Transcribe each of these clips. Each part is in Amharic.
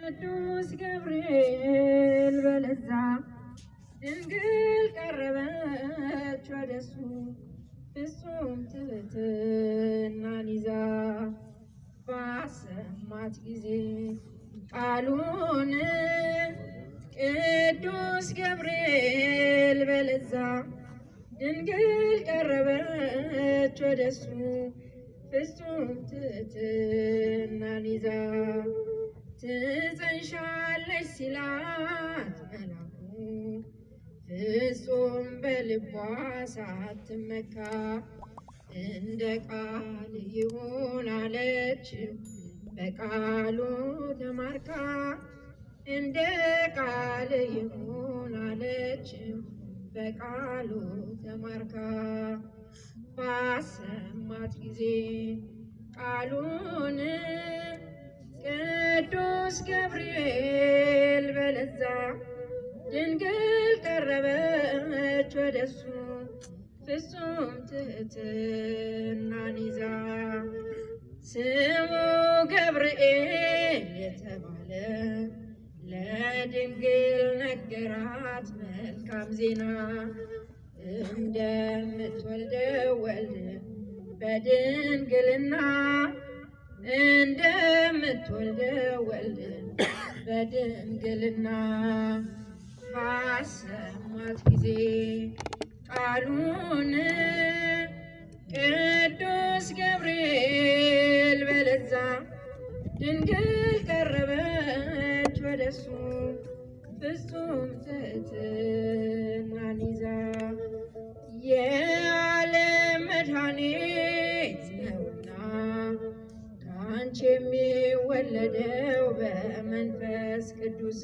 ቅዱስ ገብርኤል በለዛ ድንግል ቀረበች ወደሱ ፍጹም ትሕትናን ይዛ ባሰማት ጊዜ ቃሉን ቅዱስ ገብርኤል በለዛ ድንግል ቀረበች ወደሱ ፍጹም ትሕትናን ይዛ ትጸንሻለች ሲላት መላኩ ፍጹም በልቧ ሳትመካ እንደ ቃል ይሁን አለች በቃሉ ተማርካ እንደ ቃል ይሁን አለች በቃሉ ተማርካ ባሰማት ጊዜ ቃሉን ቅዱስ ገብርኤል በለዛ ድንግል ቀረበች ወደሱ ፍጹም ትሕትናን ይዛ ስሙ ገብርኤል የተባለ ለድንግል ነገራት መልካም ዜና እንደምትወልደው ወልድ በድንግልና እንደምትወልደው ወልድ በድንግልና ባሰማት ጊዜ ቃሉን ቅዱስ ገብርኤል በለዛ ድንግል ቀረበች ወደሱ ፍጹም ትሕትናን ይዛ የዓለም መድኃኒት ነውና ከአንቺ የሚወለደው በመንፈስ ቅዱስ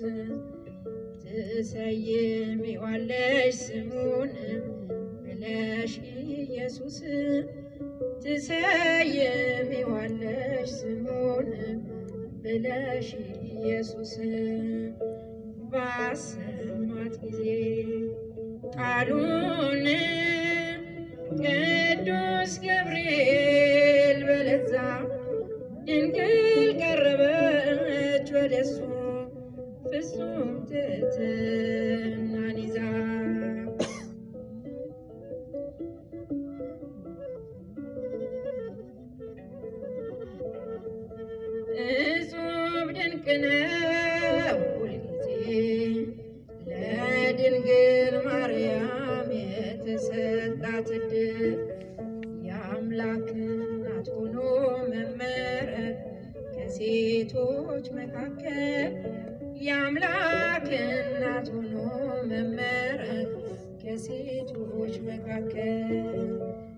ትሰይሚዋለሽ ስሙን ብለሽ ኢየሱስ ትሰይሚዋለሽ ስሙን ብለሽ ኢየሱስ ባሰማት ጊዜ ቃሉን ቅዱስ ገብርኤል በለዛ ድንግል ቀረበች ወደሱ ፍጹም ትሕትናን ይዛ እጹብ ድንቅ ነው ሁልጊዜ ለድንግል ማርያም የተሰጣት ዕድል የአምላክ እናት ሆኖ መመረጥ ከሴቶች መካከል የአምላክ እናት ሆኖ መመረጥ ከሴቶች መካከል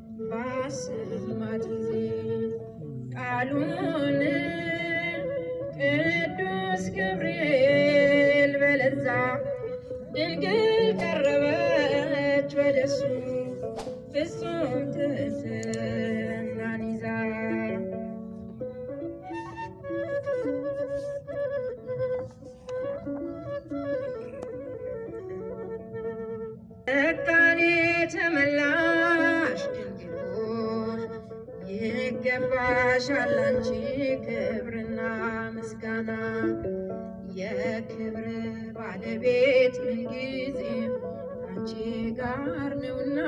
ባሰማት ጊዜ ቃሉን ቅዱስ ገብርኤል በለዛ ድንግል ቀረበች ወደሱ ፍጹም ትሕትናን ይዛ ጸጋን የተመላሽ ድንግል ሆይ ይገባሻል አንቺ ክብርና ምስጋና የክብር ባለቤት ምንጊዜ አንቺ ጋር ነውና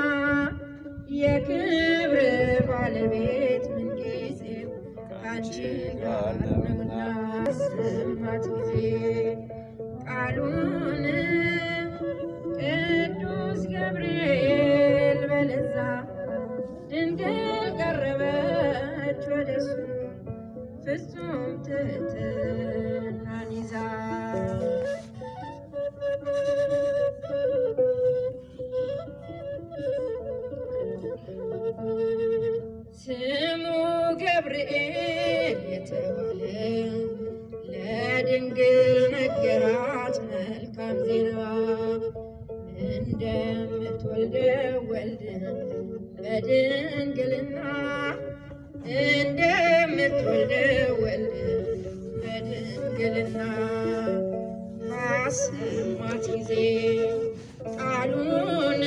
የክብር ባለቤት ምንጊዜ አንቺ ጋር ነውና ስማት ጊዜ ቃሉን ቅዱስ ገብርኤል በለዛ ድንግል ቀረበች ወደሱ ፍጹም ትሕትናን ይዛ ስሙ ገብርኤል የተባለ ለድንግል ነገራት መልካም ዜና እንደምትወልደው ወልድ በድንግልና እንደምትወልደው ወልድ በድንግልና ባሰማት ጊዜ ቃሉን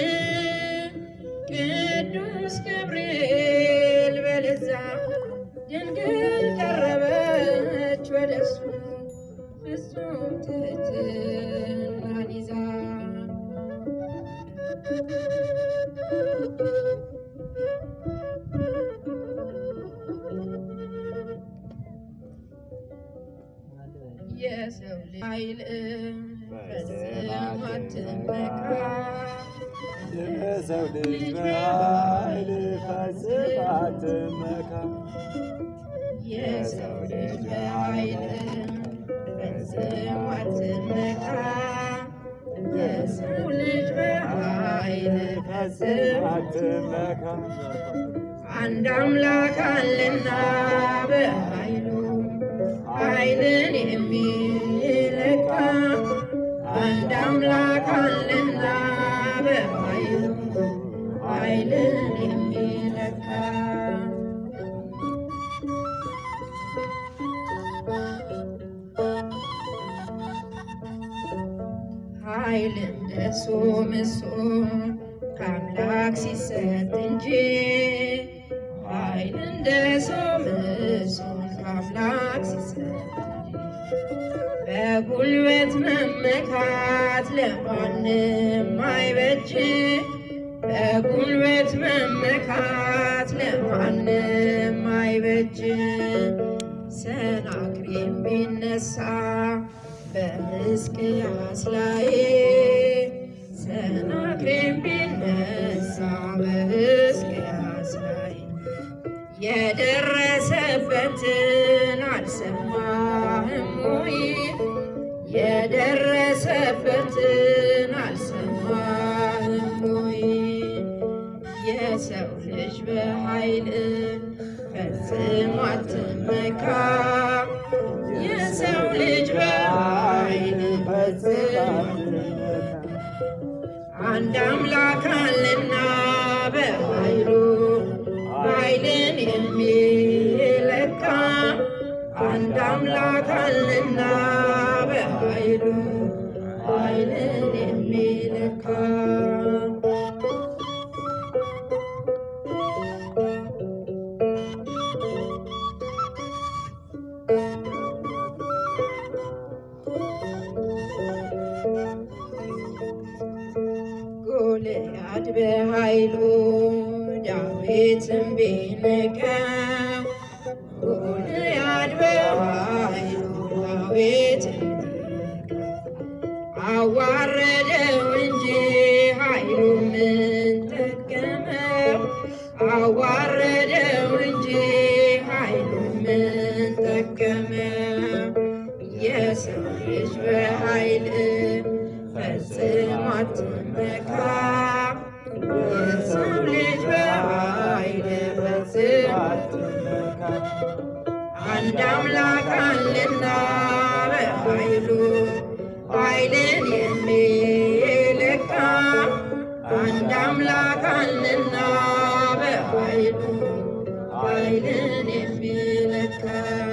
ቅዱስ ገብርኤል በለዛ ድንግል ቀረበች ወደሱ ፍጹም ትሕትናን ይዛ የሰው ልጅ ኃይል ፈጽሞ አትመካ የሰው ልጅ በኃይል ፈጽሞ አትመካ። የሰው ልጅ በኃይል ፈጽሞ አትመካ የሰው ልጅ በኃይል ፈጽሞ አትመካ። አንድ አምላክ አለና በኃይሉ ኃይልን የሚለካ አንድ አምላክ አለና በኃይሉ ኃይልን የሚለካ ኃይል እንደሱ ምሱ ከአምላክ ሲሰጥ እንጂ ኃይል እንደሱ ምሱ ከአምላክ ሲሰጥ እንጂ በጉልበት መመካት ለማንም አይበጅ በጉልበት መመካት ለማንም አይበጅ ሰናክሬም ቢነሳ በሕዝቅያስ ላይ ሰናክሬም ቢነሳ በሕዝቅያስ ላይ የደረሰበትን አልሰማህም ወይ? የደረሰበትን አልሰማህም ወይ? የሰው ልጅ በኃይል ፈጽሞ አትመካ። የሰው ልጅ በኃይል ፈጽሞ አትመካ። አንድ አምላክ አለና በኃይሉ ኃይልን የሚለካ አንድ አምላክ አለና በኃይሉ ኃይልን የሚለካ ጎልያድ በኃይሉ ዳዊትን ቢንቀው ጎልያድ በኃይሉ ዳዊትን አዋረደው እንጂ ኃይሉ ምን ጠቀመው? አዋረደው እንጂ ኃይሉ ምን ጠቀመው? የሰው ልጅ በኃይል ፈጽሞ አትመካ። የሰው ልጅ በኃይል ፈጽሞ አትመካ። አንድ አምላክ አለና በኃይሉ ኃይልን የሚለካ አንድ አምላክ አለና በኃይሉ ኃይልን የሚለካ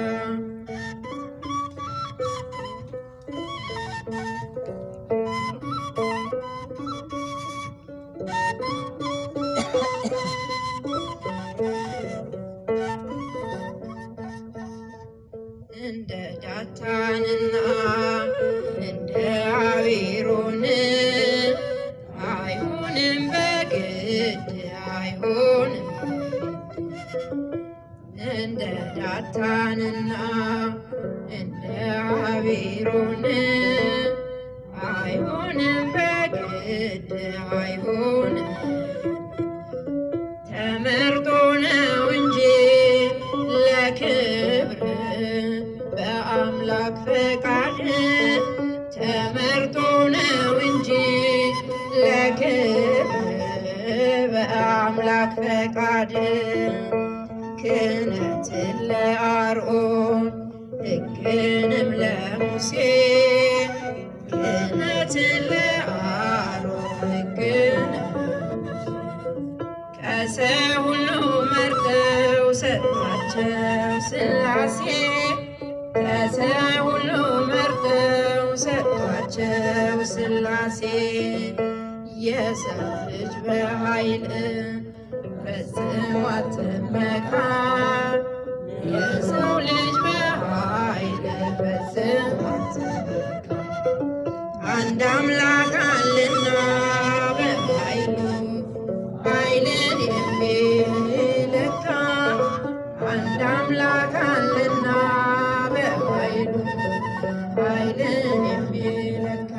እንደ ዳታንና እንደ አቤሮን አይሆንም በግድ አይሆንም እንደ ዳታንና እንደ አቤሮን አይሆንም በግድ አይሆንም ተመርጦ ነው እንጂ ለክብር በአምላክ ፈቃድ ተመርጦ ነው እንጂ ለክብር በአምላክ ፈቃድ ክህነትን ለአርኦን ሕግንም ለሙሴ ክህነትን ለአሮን ሕግንም ከሰው ሁሉ መርጠው ሰጧቸው ሥላሴ ከሰው ሁሉ መርጠው ሰጧቸው ሥላሴ የሰው ልጅ በኃይል ፈጽሞ አትመካ የሰው ልጅ በኃይል ፈጽሞ አትመካ አንድ አምላክ አለና በኃይሉ ኃይልን የሚለካ አንድ አምላክ አለና በኃይሉ ኃይልን የሚለካ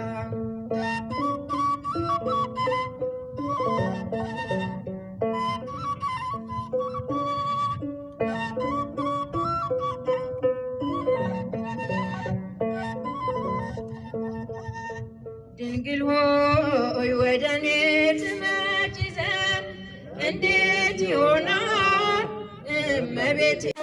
ድንግል ሆይ ወደ እኔ ትመጪ ዘንድ እንዴት ይሆናል እመቤቴ